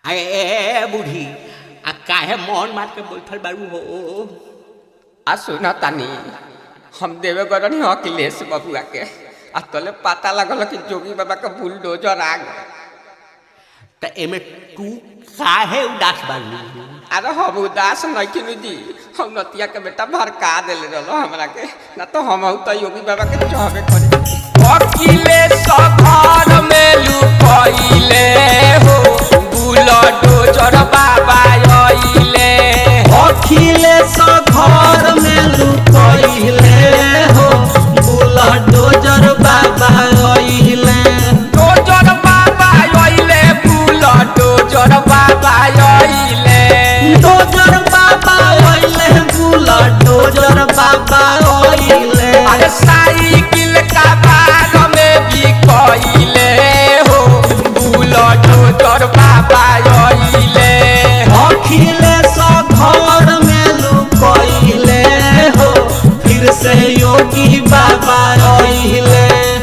अरे ए बूढ़ी आ काहे मौन मार के बैठल बारू हो आ सुना तानी हम देवे गरनी अखिलेश बबुआ के आ तले पता लगल कि जोगी बाबा के बुलडोजर आ गए त एमे तू काहे उदास बानी अरे हम उदास नहीं जी हम नतिया के बेटा भड़का दिले रहो हमरा के ना तो हम तो योगी बाबा के चाहबे करे अखिलेश घर में लुकइले हो बुलडोजर बाबा आइले अखिलेश घर में लुकइले हो बुलडोजर बाबा अइले डोजर बाबा आइले बुलडोजर बाबा आइले डोजर बाबा अइले बुलडोजर बाबा अइले अरे साइकिल का बाग में भी कइले हो बुलडोजर बाबा आइले अखिलेश घर में लुकइले हो फिर से योगी बाबा अइले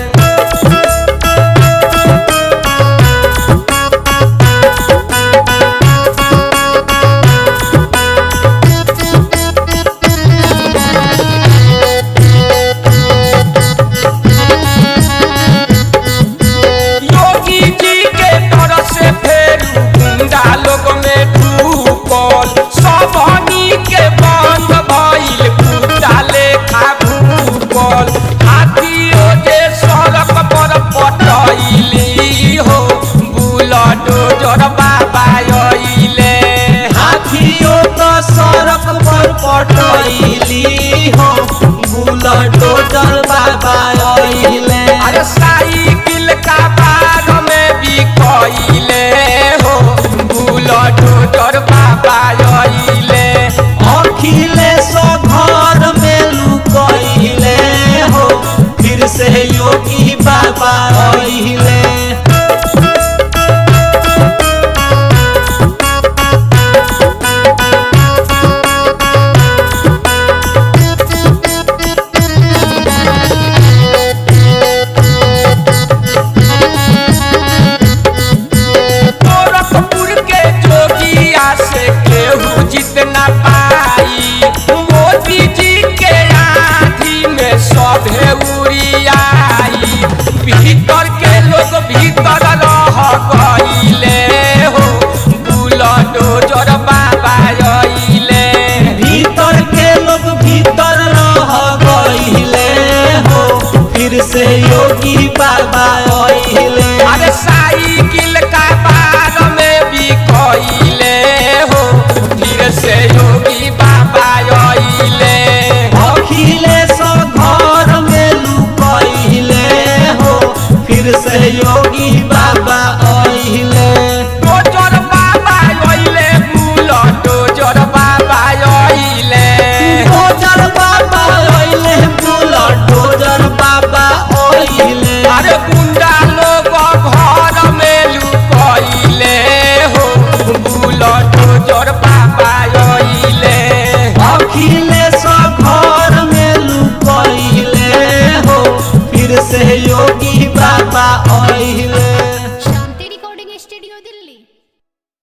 योगी जी के तरफ से फेर गुंडा लोग में डूबल सबनी के बंद भइल कुत्ता लेखा भूकल हाथियों जे सड़क पर पटैली हो बुलडोजर बाबा अइले हाथियों तो सड़क पर पटैली हो बुलडोजर बाबा अइले अरे साइकिल का बाग में भी कइले हो बुलडोजर बाबा अइले अखिलेश घर में लुकइले हो फिर से योगी बाबा अइले गोरखपुर के जोगिया से केहू जीत ना पाई मोदी जी के आँधी में सभे उड़ियाई भीतर के लोग भीतर रह गइले हो बुलडोजर बाबा अइले भीतर के लोग भीतर रह गइले हो फिर से योगी बाबा अइले अरे साइकिल का बाग में भी कइले हो फिर से योगी बाबा अइले अखिलेश घर में लुकइले हो फिर से योगी